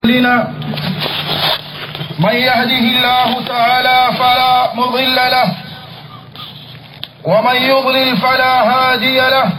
لنا من يهده الله تعالى فلا مضل له ومن يضلل فلا هادي له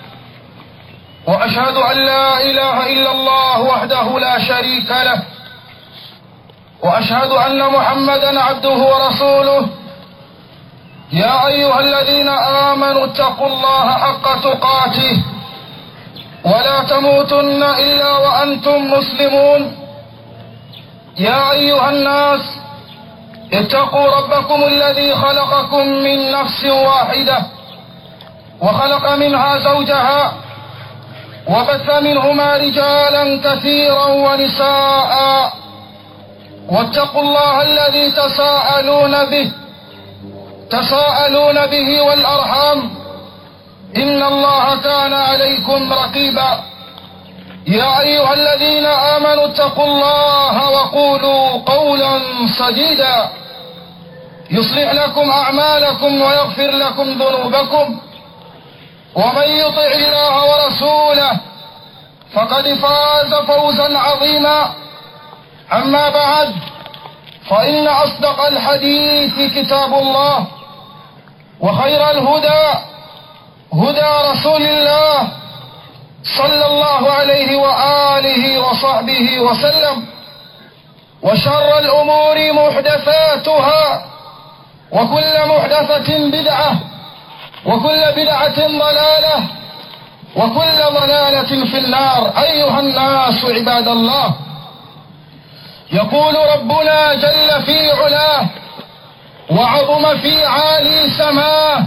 واشهد ان لا اله الا الله وحده لا شريك له واشهد ان محمدا عبده ورسوله يا ايها الذين امنوا اتقوا الله حق تقاته ولا تموتن الا وانتم مسلمون يا ايها الناس اتقوا ربكم الذي خلقكم من نفس واحده وخلق منها زوجها وبث منهما رجالا كثيرا ونساء واتقوا الله الذي تساءلون به تساءلون به والارحام ان الله كان عليكم رقيبا يا ايها الذين امنوا اتقوا الله وقولوا قولا سديدا يصلح لكم اعمالكم ويغفر لكم ذنوبكم ومن يطع الله ورسوله فقد فاز فوزا عظيما اما بعد فان اصدق الحديث كتاب الله وخير الهدى هدى رسول الله صلى الله عليه واله وصحبه وسلم وشر الامور محدثاتها وكل محدثه بدعه وكل بدعه ضلاله وكل ضلاله في النار ايها الناس عباد الله يقول ربنا جل في علاه وعظم في عالي سماه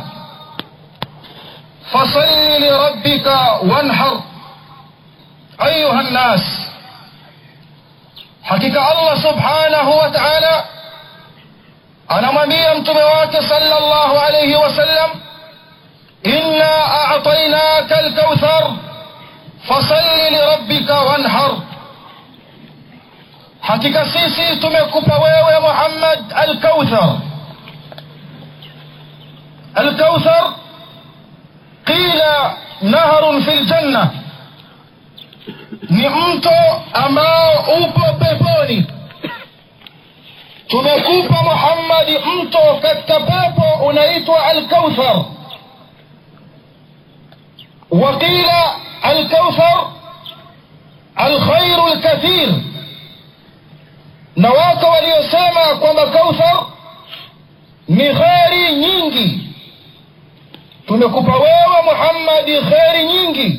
فصل لربك وانحر ايها الناس hakika allah subhanahu wa taala anamwambia mtume wake sala llahu alaihi wasallam inna atainaka lkauthar fasalli lirabbika wanhar hakika sisi tumekupa wewe muhammad alkauthar alkauthar qila naharun fi ljanna ni mto ambao upo peponi tumekupa muhammadi mto katika pepo unaitwa alkauthar waqila alkauthar alkhairu lkathir na wako waliosema kwamba kauthar ni kheri nyingi tumekupa wewe muhammadi kheri nyingi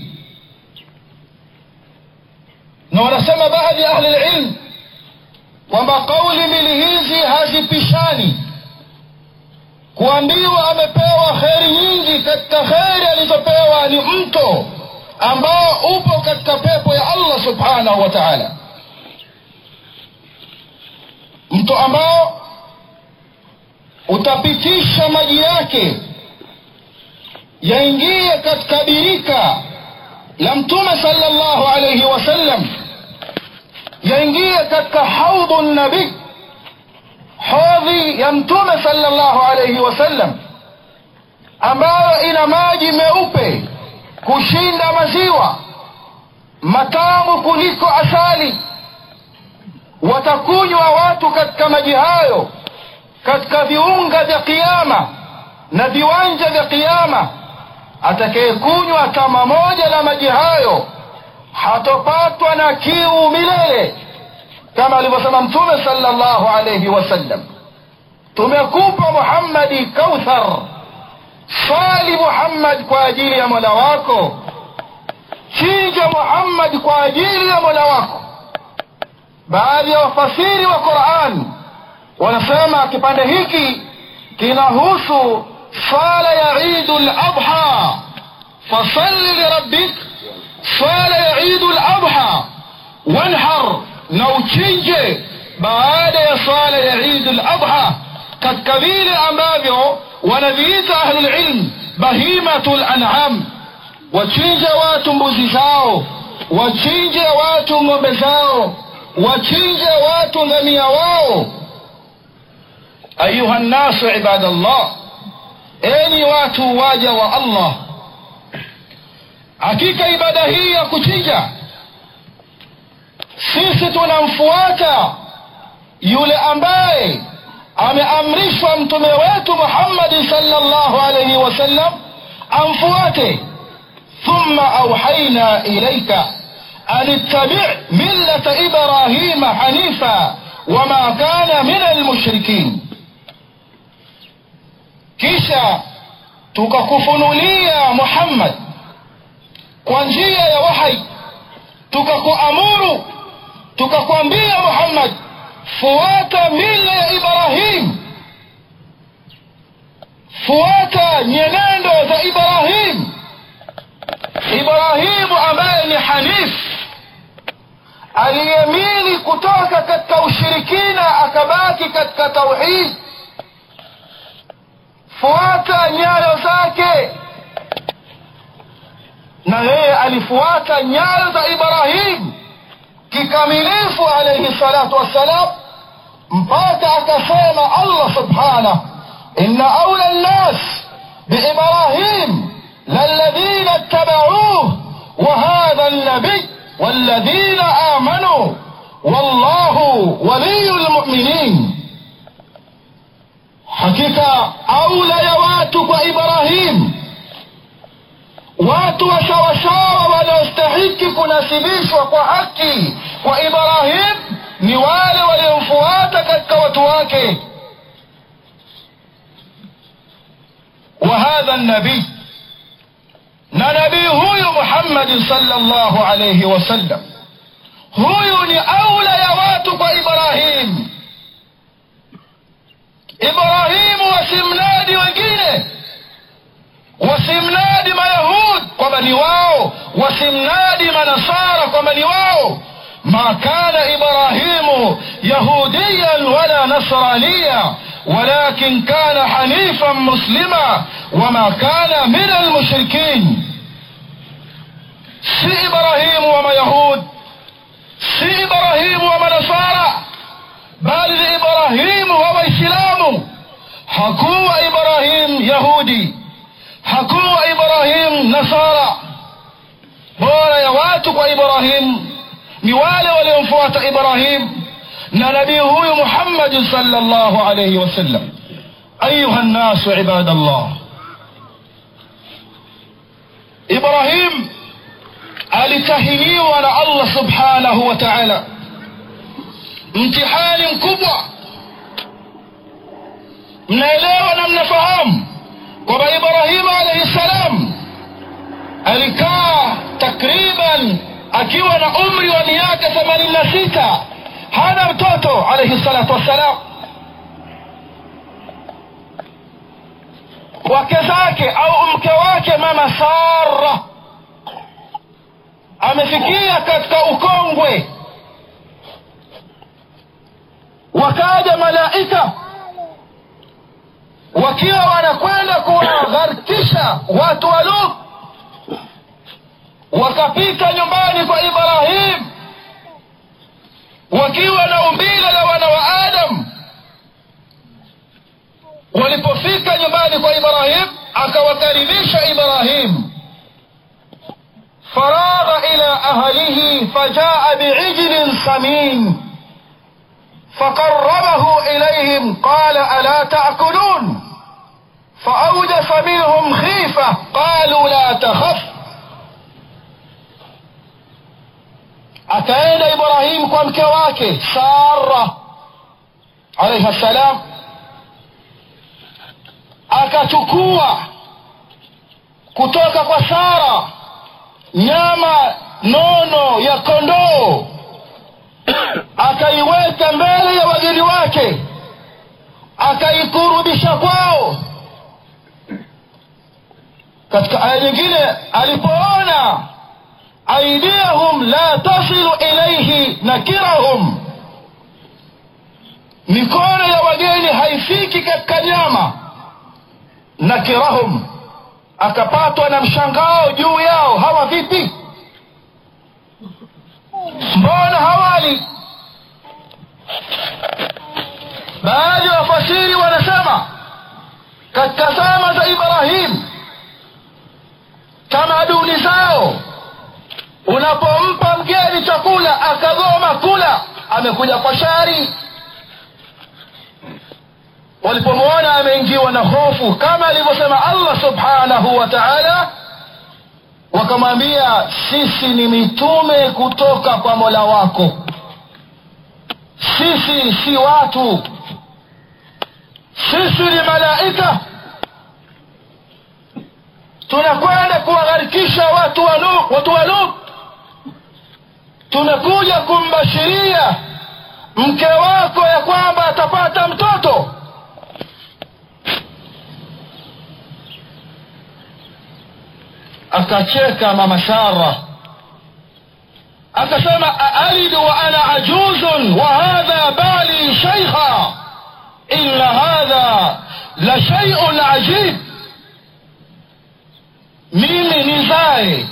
na wanasema baadhi ya ahli lilm kwamba kauli mbili hizi hazipishani kuambiwa amepewa kheri nyingi katika kheri alizopewa ni mto ambao upo katika pepo ya allah subhanahu wa taala mto ambao utapitisha maji yake yaingie katika birika la mtume sala llahu alaihi wasallam yaingie katika haudhu nabii hodhi ya mtume sala llahu alaihi wasallam ambayo ina maji meupe kushinda maziwa matamu kuliko asali watakunywa watu katika maji hayo katika viunga vya kiama na viwanja vya kiama atakayekunywa tama moja la maji hayo hatopatwa na kiu milele kama alivyosema mtume sala llahu alaihi wasallam tumekupa muhammadi kauthar swali muhammad kwa ajili ya mola wako chinja muhammad kwa ajili ya mola wako baadhi ya wafasiri wa quran wanasema kipande hiki kinahusu swala ya idu ladha fasalli lirabbik swala ya idu ladha wanhar na uchinje baada ya swala ya idu ladha katika vile ambavyo wanaviita ahlulilm bahimatu lanam wachinje watu mbuzi zao wachinje watu ng'ombe zao wachinje watu ngamia wao ayuha nnasu ibadallah enyi watu waja wa allah hakika ibada hii ya kuchinja sisi tunamfuata yule ambaye ameamrishwa mtume wetu muhammadi salllahu alaihi wasallam amfuate thumma auhaina ilaika an ittabi millata ibrahima hanifa wama kana min almushrikin kisha tukakufunulia muhammad kwa njia ya wahai tukakuamuru tukakwambia muhammad fuata mila ya ibrahim fuata nyenendo za ibrahim ibrahimu ambaye ni hanif aliyemili kutoka katika ushirikina akabaki katika tauhid fuata nyayo zake na yeye alifuata nyayo za ibrahim kikamilifu alaihi salatu wassalam mpaka akasema allah subhanah ina aula nnas biibrahim للذين اتبعوه وهذا النبي والذين آمنوا والله ولي المؤمنين hakika aula ya watu kwa ibrahim watu wa sawasawa wanaostahiki kunasibishwa kwa haki kwa ibrahim ni wale waliomfuata katika watu wake wa hadha nabii na nabii huyu muhammadin salllahu alaihi wasallam huyu ni aula ya watu kwa ibrahim ibrahimu wasimnadi wengine wasimnadi mayahud kwamba ni wao wasimnadi manasara kwamba ni wao ma kana ibrahimu yahudiyan wala nasraniya ولكن كان حنيفا مسلما وما كان من المشركين si ibrahimu wa mayahud si ibrahimu wa manasara bali ni ibrahimu wa waislamu hakuwa ibrahim yahudi hakuwa ibrahim nasara bora ya watu kwa ibrahim ni wale waliomfuata ibrahim na nabii huyu muhammadin sala llahu alaihi wasallam ayuha nnasu ibada llah ibrahim alitahiniwa na allah subhanahu wa taala mtihani mkubwa mnaelewa na mnafahamu kwamba ibrahimu alaihi ssalam alikaa takriban akiwa na umri wa miaka themanini na sita hana mtoto alaihi salatu wassalam wake zake au mke wake mama sara amefikia katika ukongwe wakaja malaika wakiwa wanakwenda kuwagharikisha watu wa lut wakapita nyumbani kwa ibrahim wakiwa na umbile la wana wa adam walipofika nyumbani kwa ibrahim akawakaribisha ibrahim faragha ila ahlihi fajaa biijlin samin فقربه إليهم قال ألا تأكلون فأوجس منهم خيفة قالوا لا تخف akaenda ibrahimu kwa mke wake sara alaihi ssalam akachukua kutoka kwa sara nyama nono ya kondoo akaiweka mbele ya wageni wake akaikurubisha kwao katika aya nyingine alipoona aidiyahum la tasilu ilaihi nakirahum mikono ya wageni haifiki katika nyama nakirahum akapatwa na mshangao juu yao hawa vipi mbona hawali baadhi ya wafasiri wanasema katika zama za ibrahim tamaduni zao unapompa mgeni chakula akagoma kula amekuja kwa shari walipomwona ameingiwa na hofu kama alivyosema allah subhanahu wa taala wakamwambia sisi ni mitume kutoka kwa mola wako sisi si watu sisi ni malaika tunakwenda kuwagharikisha watu wa Nuh, watu wa Nuh. tumekuja kumbashiria mke wako ya kwamba atapata mtoto akacheka mama sara akasema aalidu wa ana ajuzun wa hadha bali shaikha inna hadha la shaiun ajib mimi nizae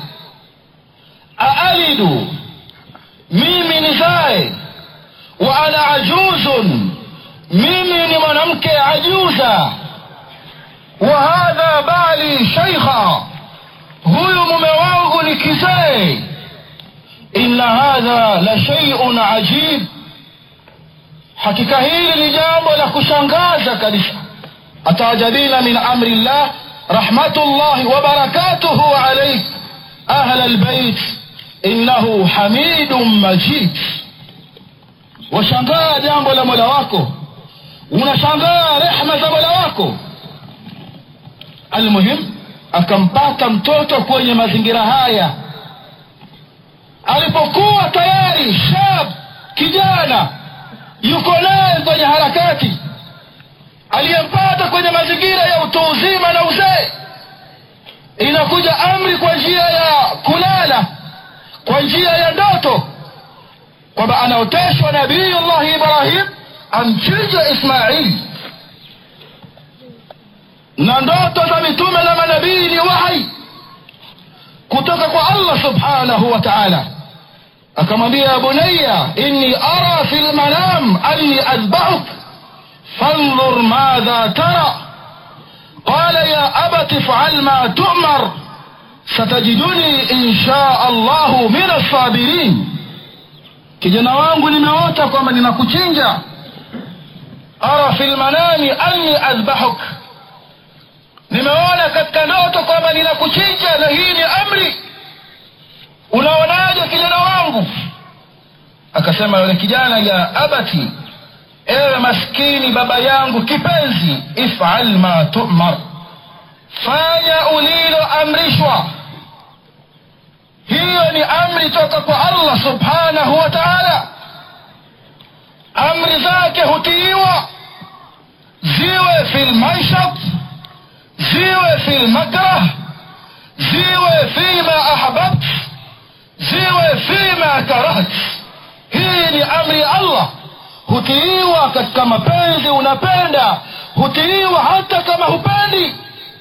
aalidu mimi nizae wa ana ajuzun mimi ni mwanamke ajuza wa hadha bali shaikha huyu mume wangu ni kizee inna hadha la sheiun ajib hakika hili ni jambo la kushangaza kabisa atajabina min amri llah rahmatullahi wa barakatuhu alaik ahla lbeit innahu hamidun majid washangaa jambo la mola wako unashangaa rehma za mola wako almuhim akampata mtoto kwenye mazingira haya alipokuwa tayari shab kijana yuko naye kwenye harakati aliyempata kwenye mazingira ya utu uzima na uzee inakuja amri kwa njia ya kulala kwa njia ya ndoto kwamba anaoteshwa nabiyullahi ibrahim amchinje ismail na ndoto za mitume na manabii ni wahi kutoka kwa allah subhanahu wa taala akamwambia ya bunaya inni ara fi lmanam anni adbahuk فانظر ماذا ترى قال يا أبت افعل ما تؤمر ستجدني إن شاء الله من الصابرين kijana wangu nimeota kwamba ninakuchinja ara fi lmanami anni adhbahuk nimeona katika ndoto kwamba ninakuchinja na hii ni amri unaonaje kijana wangu akasema yule kijana ya abati ewe maskini baba yangu kipenzi ifal ma tumar fanya uliloamrishwa hiyo ni amri toka kwa allah subhanahu wa taala amri zake hutiiwa ziwe fi lmaishat ziwe fi lmakrah ziwe fima ahbabt ziwe fima karaht hii ni amri ya allah hutiiwa katika mapenzi unapenda hutiiwa hata kama hupendi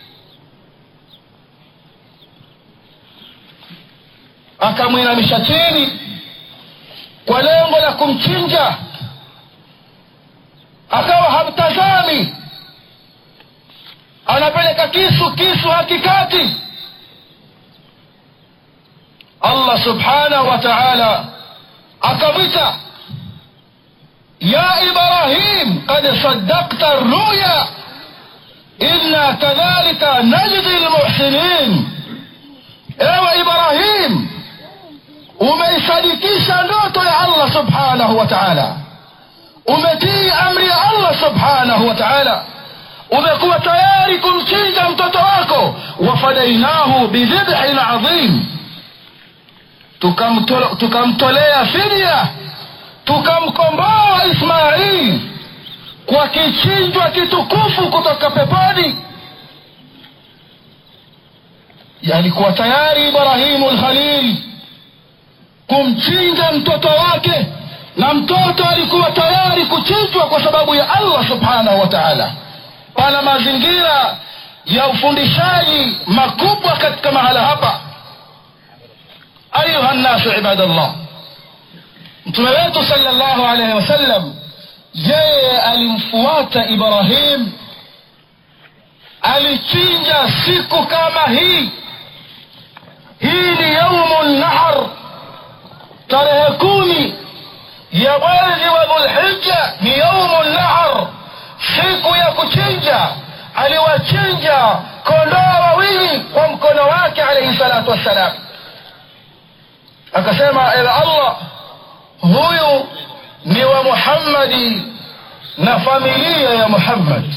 akamwinamisha chini kwa lengo la kumchinja akawa hamtazami anapeleka kisu kisu hakikati allah subhanahu wa taala akamwita يا إبراهيم قد صدقت الرؤيا إنا كذلك نجزي المحسنين ewe ibrahim umeisadikisha ndoto ya allah subhanahu wa taala umetii amri ya allah subhanahu wa taala umekuwa tayari kumchinja mtoto wako wafadainahu bidhibhin adhim tukamtolea fidia tukamkomboa ismail kwa kichinjwa kitukufu kutoka peponi alikuwa tayari ibrahimu lkhalil kumchinja mtoto wake na mtoto alikuwa tayari kuchinjwa kwa sababu ya allah subhanahu wa taala pana mazingira ya ufundishaji makubwa katika mahala hapa ayuha nnasu ibadallah mtume wetu salllahu alaihi wasallam yeye alimfuata ibrahim alichinja siku kama hii hii ni yaumu nahar tarehe kumi ya mwezi wa dhulhija ni yaumu nahar siku ya kuchinja aliwachinja kondoo wawili kwa mkono wake alaihi salatu wassalam akasema ewe allah huyu ni wa muhammadi na familia ya muhammad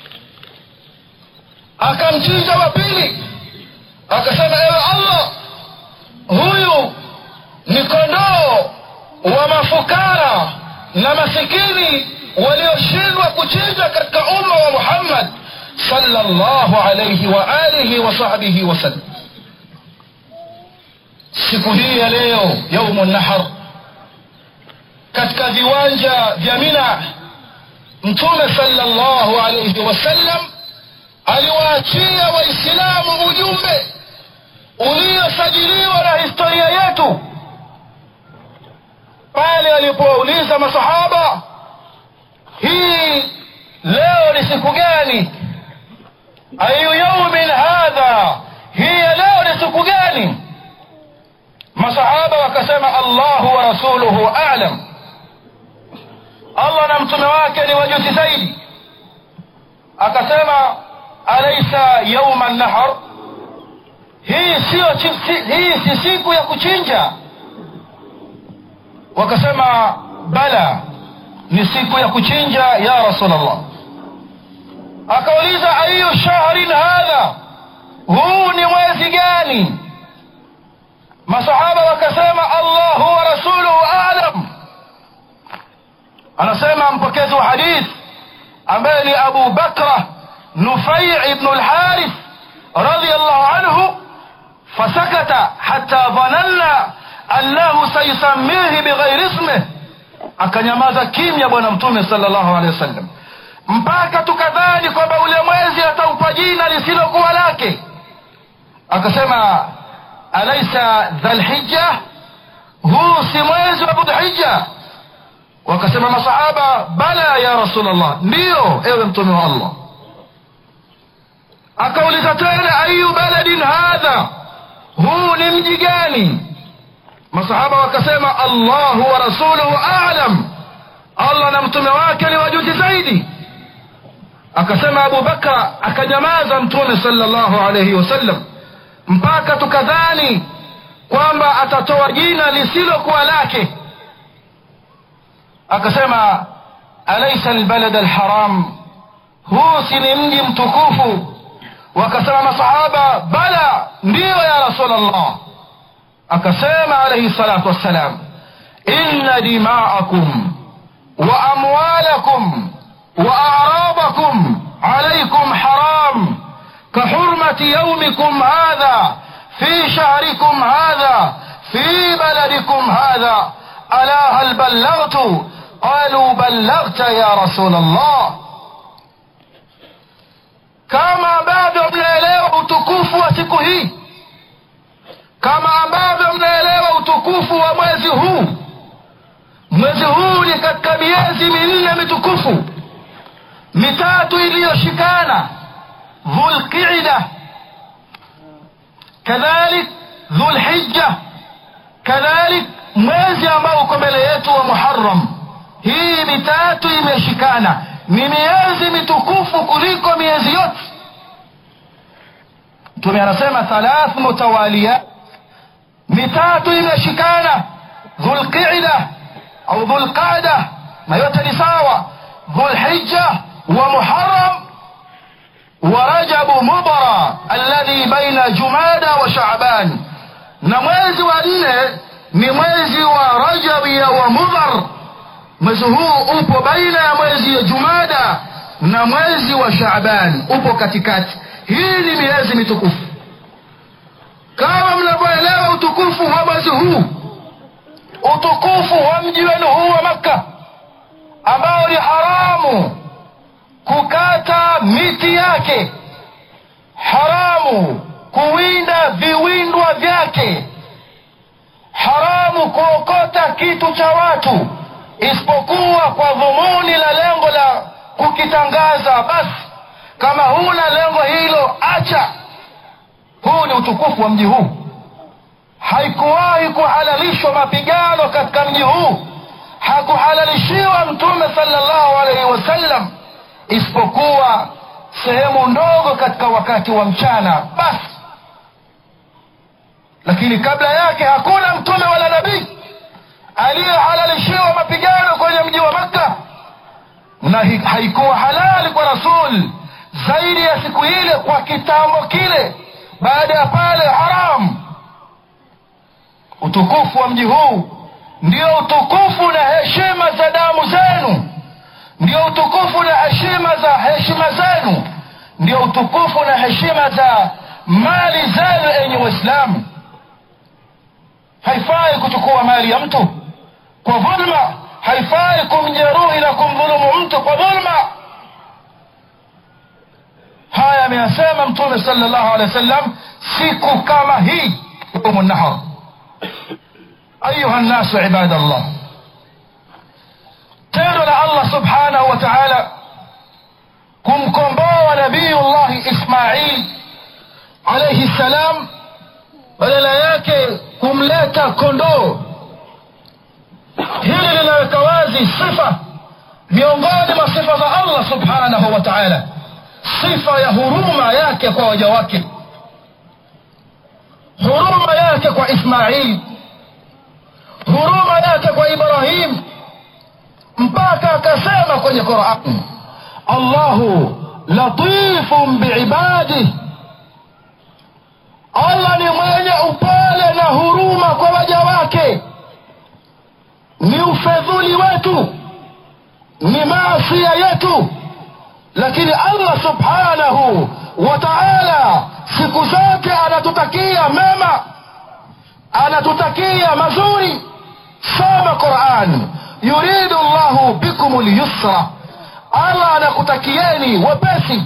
akamchinja wa pili akasema ewe allah huyu ni kondoo wa mafukara na masikini walioshindwa kuchinja katika umma wa muhammad sallallahu alayhi wa alihi wa sahbihi wasallam siku hii ya leo yaumu nahar katika viwanja vya mina mtume sallallahu alayhi wasallam aliwaachia waislamu ujumbe uliosajiliwa na historia yetu pale alipowauliza masahaba hii leo ni siku gani ayu yaumin hadha hii ya leo ni siku gani masahaba wakasema allahu wa rasuluhu alam allah na mtume wake ni wajuzi zaidi akasema alaisa yauma nahar hii sio hii si siku ya kuchinja wakasema bala ni siku ya kuchinja ya rasulllah akauliza ayu shahrin hadha huu ni mwezi gani masahaba wakasema allahu wa rasuluhu alam anasema mpokezi wa hadith ambaye ni abu bakra nufai ibnu lharith radiallahu anhu fasakata hatta dhananna annahu sayusamihi bighairi ismih akanyamaza kimya bwana mtume salllahu alehi wasallam mpaka tukadhani kwamba ule mwezi ataupa jina lisilokuwa lake akasema alaisa dhalhija huu si mwezi wa dhulhija wakasema masahaba bala ya rasulllah ndiyo ewe mtume wa allah akauliza tena ayu baladin hadha huu ni mji gani masahaba wakasema allahu wa rasuluhu alam allah na mtume wake ni wajuzi zaidi akasema abu bakra akanyamaza mtume salllahu alaihi wasallam mpaka tukadhani kwamba atatoa jina lisilokuwa lake akasema alaisa albalad alharam huu si ni mji mtukufu wakasema masahaba bala ndiyo ya rasulllah akasema alaihi salatu wassalam inna dimaakum wa amwalakum wa aradakum alaikum haram كحرمة يومكم هذا في شهركم هذا في بلدكم هذا ألا هل بلغت قالوا بلغت يا رسول الله kama ambavyo mnaelewa utukufu wa siku hii kama ambavyo mnaelewa utukufu wa mwezi huu mwezi huu ni katika miezi minne mitukufu mitatu iliyoshikana dhulqida kadhalik dhulhija kadhalik mwezi ambao uko mbele yetu wa muharam hii mitatu imeshikana ni miezi mitukufu kuliko miezi yote mtume anasema thalath mutawaliyat mitatu imeshikana dhulqida au dhulqada na yote ni sawa dhulhija wa muharam ورجب مضر الذي بين جمادى وشعبان na mwezi wa nne ni mwezi wa rajabi wa mudhar mwezi huu upo baina ya mwezi wa jumada na mwezi wa shaban upo katikati hii ni miezi mitukufu kama mnavyoelewa utukufu wa mwezi huu utukufu wa mji wenu huu wa makka ambao ni haramu kukata miti yake haramu kuwinda viwindwa vyake haramu kuokota kitu cha watu isipokuwa kwa dhumuni la lengo la kukitangaza basi kama huna lengo hilo acha huu ni utukufu wa mji huu haikuwahi kuhalalishwa mapigano katika mji huu hakuhalalishiwa mtume salllahu alaihi wasallam isipokuwa sehemu ndogo katika wakati wa mchana basi lakini kabla yake hakuna mtume wala nabii aliyehalalishiwa mapigano kwenye mji wa makka na hi- haikuwa halali kwa rasul zaidi ya siku ile kwa kitambo kile baada ya pale haram utukufu wa mji huu ndio utukufu na heshima za damu zenu ndio utukufu na heshima za heshima zenu ndio utukufu na heshima za mali zenu enye waislamu haifai kuchukua mali ya mtu kwa dhulma haifai kumjeruhi na kumdhulumu mtu kwa dhulma haya ameyasema mtume sala llahu alehi wa sallam siku kama hii yaumu nahar ayuha nnasu ibada llah tendo la allah subhanahu wa taala kumkomboa nabiyullahi ismail alaihi ssalam badala yake kumleta kondoo hili linaweka wazi sifa miongoni mwa sifa za allah subhanahu wa taala sifa ya huruma yake kwa waja wake huruma yake kwa ismail huruma yake kwa ibrahim mpaka akasema kwenye quran allahu latifun biibadih allah ni mwenye upole na huruma kwa waja wake ni ufedhuli wetu ni maasia yetu lakini allah subhanahu wa taala siku zote anatutakia mema anatutakia mazuri soma quran yuridu llahu bikum lyusra allah anakutakieni wepesi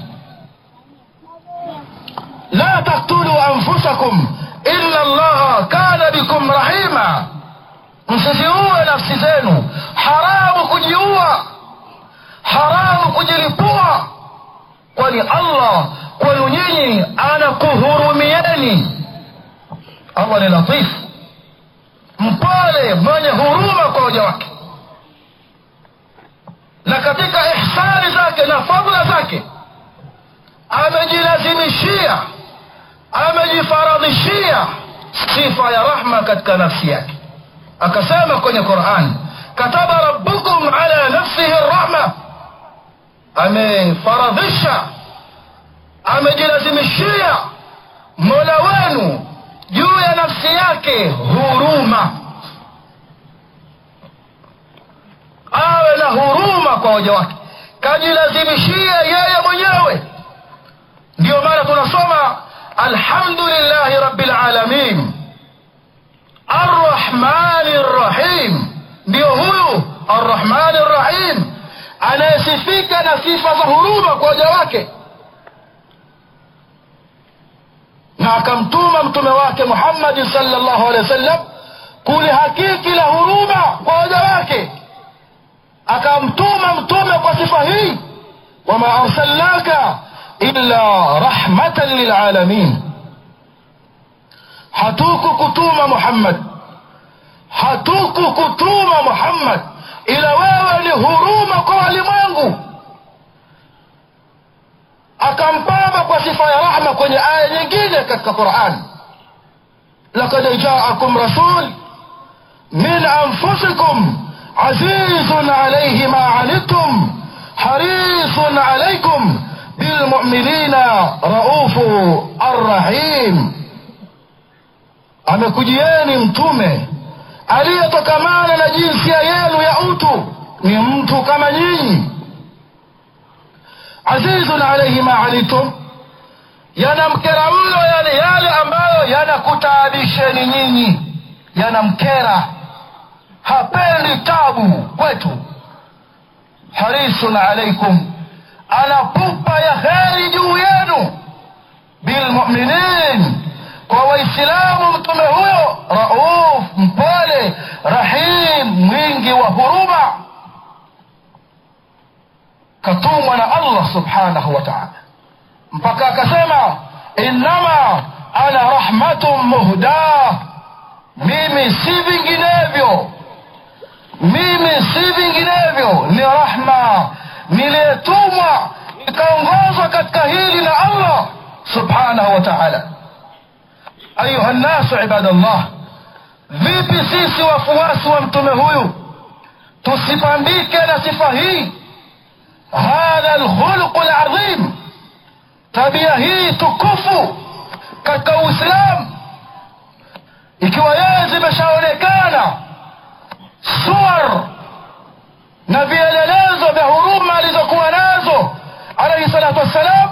la taktulu anfusakum illa llaha kana bikum rahima msiziue nafsi zenu haramu kujiua haramu kujilipua kwani allah kwenu nyinyi anakuhurumieni allah ni latifu mpole mwenye huruma kwa waja wake na katika ihsani zake na fadla zake amejilazimishia amejifaradhishia sifa ya rahma katika nafsi yake akasema kwenye quran kataba rabbukum ala nafsihi rahma amefaradhisha amejilazimishia mola wenu juu ya nafsi yake huruma awe na huruma kwa waja wake kajilazimishia yeye mwenyewe ndiyo maana tunasoma alhamdulillahi rabbil alamin arrahmani rrahim ndiyo huyu arrahmani rrahim anayesifika na sifa za huruma kwa waja wake na akamtuma mtume wake muhammadin salllahu alehi wa sallam kulihakiki la huruma kwa waja wake akamtuma mtume kwa sifa hii wama arsalnaka illa rahmatan lilalamin hatukukutuma muhammad hatukukutuma muhammad ila wewe ni huruma kwa walimwengu akampamba kwa sifa ya rahma kwenye aya nyingine katika quran lakad jaakum rasul min anfusikum azizun alaihi ma anittum harisun alaikum bilmuminina raufu arrahim amekujieni mtume aliyetokamana na jinsia yenu ya utu ni mtu kama nyinyi azizun alaihi ma anitum yanamkera mno yale yale ambayo yanakutaabisheni nyinyi yanamkera hapendi tabu kwetu harisun alaikum ana pupa ya kheri juu yenu bilmuminin kwa waislamu mtume huyo rauf mpole rahim mwingi wa huruma katumwa na allah subhanahu wa taala mpaka akasema innama ana rahmatun muhdah mimi si vinginevyo mimi si vinginevyo ni rahma niliyetumwa nikaongozwa katika hili na allah subhanahu wa taala ayuha nnasu ibadallah vipi sisi wafuasi wa mtume huyu tusipambike na sifa hii hadha lkhuluqu ladhim tabia hii tukufu katika uislamu ikiwa yeye zimeshaonekana suwar na vielelezo vya huruma alizokuwa nazo alaihi salatu wassalam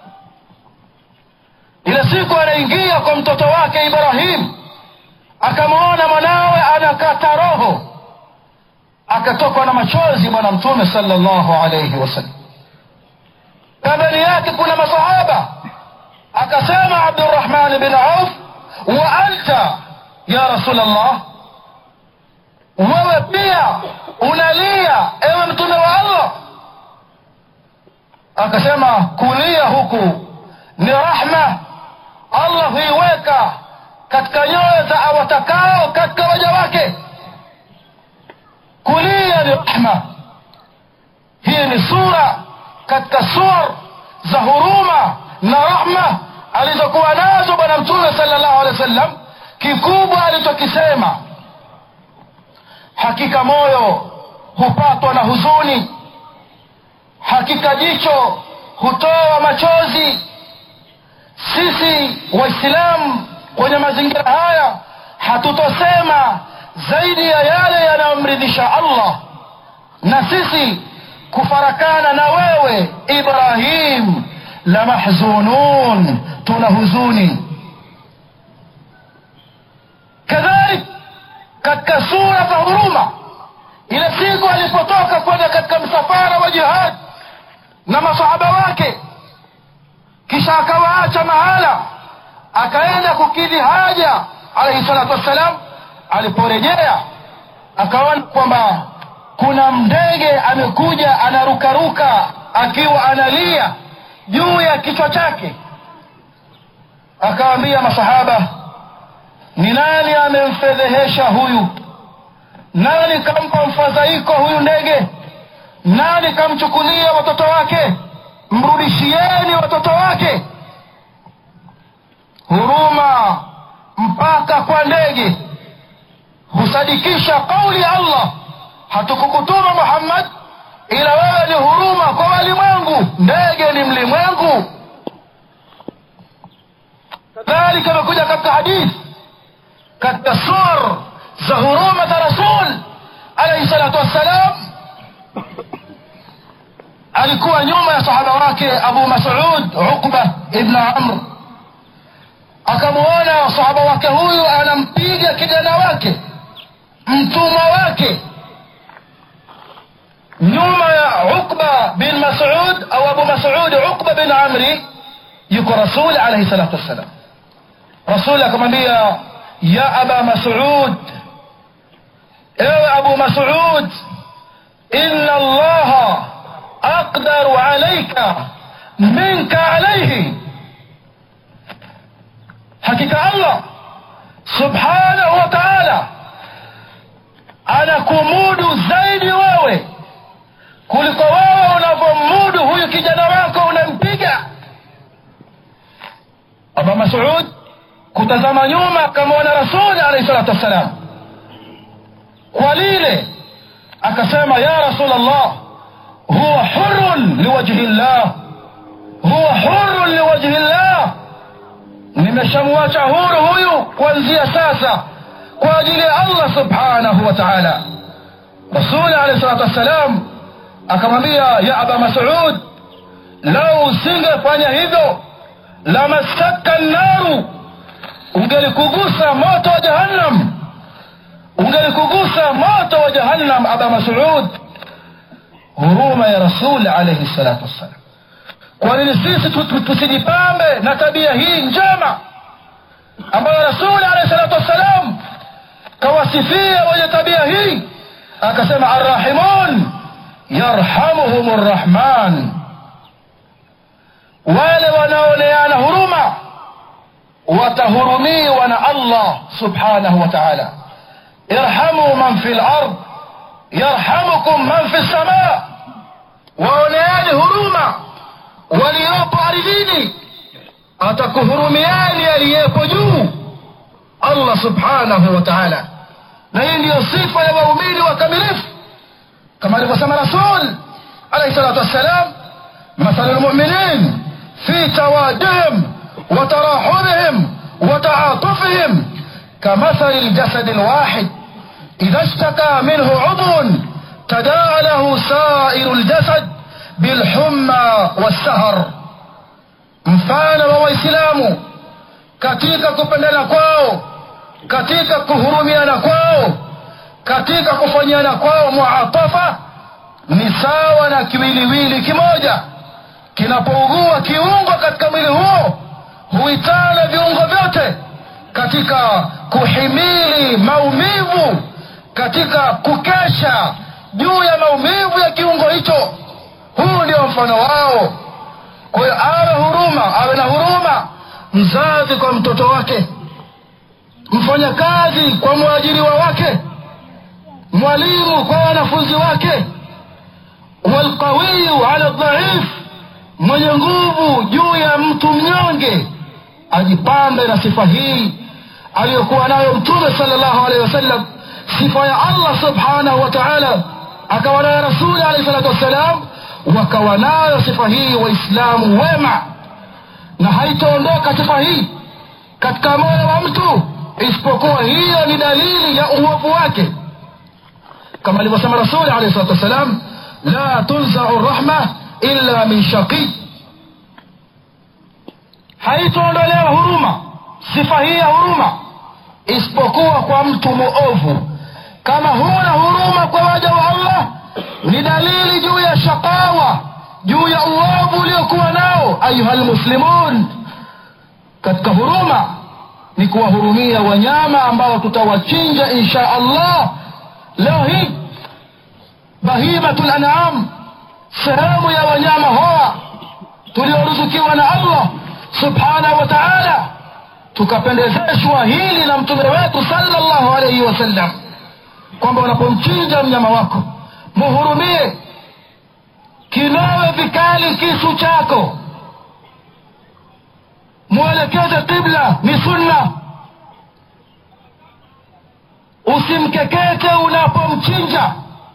ile siku anaingia kwa mtoto wake ibrahim akamwona mwanawe anakata roho akatokwa na machozi bwana mtume salllahu alaihi wasallam pembeni yake kuna masahaba akasema abdurahman bin auf wa anta ya rasul allah wewe pia unalia ewe mtume wa allah akasema kulia huku ni rahma allah huiweka katika nyoyo za awatakao katika waja wake kulia ni rahma hii ni sura katika suar za huruma na rahma alizokuwa nazo bwana mtume sala llahu alehi wa sallam kikubwa alichokisema hakika moyo hupatwa na huzuni hakika jicho hutoa machozi sisi waislamu kwenye mazingira haya hatutosema zaidi ya yale yanayomridhisha allah na sisi kufarakana na wewe ibrahim la mahzunun tuna huzuni kadhalik katika sura za huruma ile siku alipotoka kwenda katika msafara wa jihad na masahaba wake kisha akawaacha mahala akaenda kukidhi haja alaihi salatu wassalam aliporejea akaona kwamba kuna ndege amekuja anarukaruka akiwa analia juu ya kichwa chake akawaambia masahaba ni nani amemfedhehesha huyu nani kampa mfadhaiko huyu ndege nani kamchukulia watoto wake mrudishieni watoto wake huruma mpaka kwa ndege husadikisha kauli ya allah hatukukutuma muhammad ila wewe ni huruma kwa walimwengu ndege ni mlimwengu kadhalika imekuja katika hadithi katika sur za huruma za rasul alaihi salatu wassalam alikuwa nyuma ya sahaba wake abu masud uqba ibn amr akamwona sahaba wake huyu anampiga kijana wake mtumwa wake nyuma ya uqba bin masud au abu masud uqba bin amri yuko rasul alaihi salatu wassalam rasul akamwambia ya aba masud ewe abu masud ina allaha aqdaru alaika minka alaihi hakika allah subhanahu wa taala anakumudu zaidi wewe kuliko wewe unavyomudu huyu kijana wako unampiga aba masud kutazama nyuma akamwona rasuli alaihi salatu wassalam kwa lile akasema ya rasul allah huwa hurun liwajhi llah huwa hurun liwajhi llah nimeshamwacha huru huyu kuanzia sasa kwa ajili ya allah subhanahu wa taala rasuli alehi salatu wassalam akamwambia ya aba masud lau usingefanya hivyo lamassaka nnaru ungelikugusa moto wa jahannam ungelikugusa moto wa jahannam aba masud huruma ya rasul alaihi salatu wassalam kwa nini sisi tusijipambe na tabia hii njema ambayo rasuli alaihi salatu wassalam kawasifia wenye tabia hii akasema arrahimun yarhamuhum rrahman wale wanaoneana huruma watahurumiwa na allah subhanahu wa taala irhamu man fi lard yarhamukum man fi lsamaa waoneeni huruma waliopo ardhini atakuhurumiani aliyepo juu allah subhanahu wa taala na hii ndiyo sifa ya waumini wakamilifu kama alivyosema rasul alaihi salatu wassalam مثل المؤمنين في توادهم وتراحمهم وتعاطفهم كمثل الجسد الواحد إذا اشتكى منه عضو تداعى له سائر الجسد بالحمى والسهر mfano wa waislamu katika kupendana kwao katika kuhurumiana kwao katika kufanyiana kwao muatafa ni sawa na kiwiliwili kimoja kinapougua kiungo katika mwili huo huitana viungo vyote katika kuhimili maumivu katika kukesha juu ya maumivu ya kiungo hicho huu ndio mfano wao kwa hiyo awe huruma awe na huruma mzazi kwa mtoto wake mfanyakazi kwa mwajiriwa wake mwalimu kwa wanafunzi wake walqawiyu ala dhaif mwenye nguvu juu ya mtu mnyonge ajipambe na sifa hii aliyokuwa nayo mtume sala llahu alehi wasallam sifa ya allah subhanahu wa taala akawa nayo rasuli alehi salatu wassalam wakawa nayo sifa hii waislamu wema na haitaondoka sifa hii katika moyo wa mtu isipokuwa hiyo ni dalili ya uovu wake kama alivyosema rasuli alehi salatu wassalam la tunzau rahma illa min shaqi haitaondolewa huruma sifa hii ya huruma isipokuwa kwa mtu muovu kama huna huruma kwa waja wa allah ni dalili juu ya shakawa juu ya uovu uliokuwa nao ayuha lmuslimun katika huruma ni kuwahurumia wanyama ambao tutawachinja insha allah leo hii bahimatu lanam sehemu ya wanyama hawa tulioruzukiwa na allah subhanahu wa taala tukapendezeshwa hili na mtume wetu salllahu alaihi wasallam kwamba unapomchinja mnyama wako muhurumie kinowe vikali kisu chako mwelekeze qibla ni sunna usimkekete unapomchinja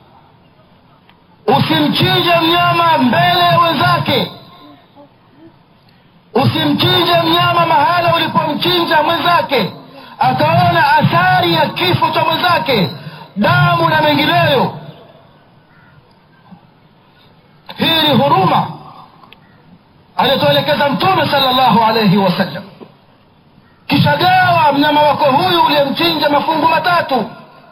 usimchinje mnyama mbele ya wenzake usimchinje mnyama mahala ulipomchinja mwenzake akaona athari ya kifo cha mwenzake damu na mengineyo hii ni huruma alituelekeza mtume sala llahu alaihi wasallam kisha gawa mnyama wako huyu uliyemchinja mafungu matatu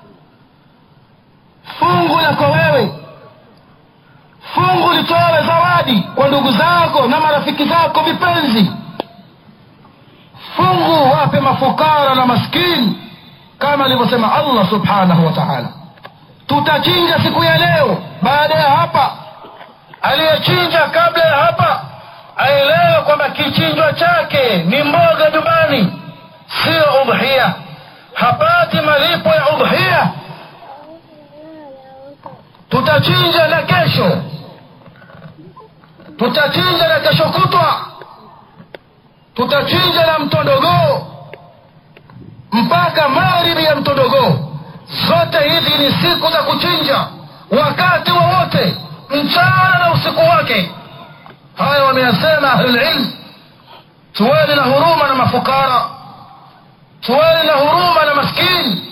fungu lako wewe fungu litowe zawadi kwa ndugu zako na marafiki zako vipenzi fungu wape mafukara na maskini kama alivyosema allah subhanahu wa taala tutachinja siku ya leo baada ya hapa aliyechinja kabla ya hapa aelewe kwamba kichinjwa chake ni mboga nyumbani siyo udhia hapati malipo ya udhia tutachinja na kesho tutachinja na kesho kutwa tutachinja na mtondogoo mpaka magharibi ya mtondogoo zote hizi ni siku za kuchinja wakati wowote mchana na usiku wake haya wameyasema ahlulilm tuweni na huruma na mafukara tuweni na huruma na maskini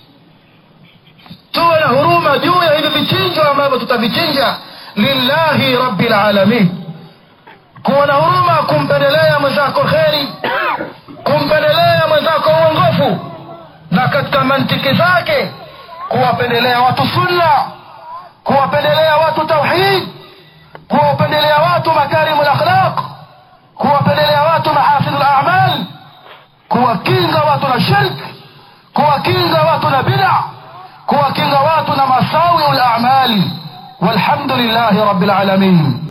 tuwe na huruma juu ya hivi vichinjwa ambavyo tutavichinja lillahi rabi lalamin kuwa na huruma kumpendelea mwenzako kheri kumpendelea mwenzako uongofu na katika mantiki zake kuwapendelea watu sunna kuwapendelea watu tauhid kuwapendelea watu makarimu lakhlaq kuwapendelea watu mahasinu lamal kuwakinga watu na shirk kuwakinga watu na bida kuwakinga watu na masawiu lamali walhamdu lillahi rabi lalamin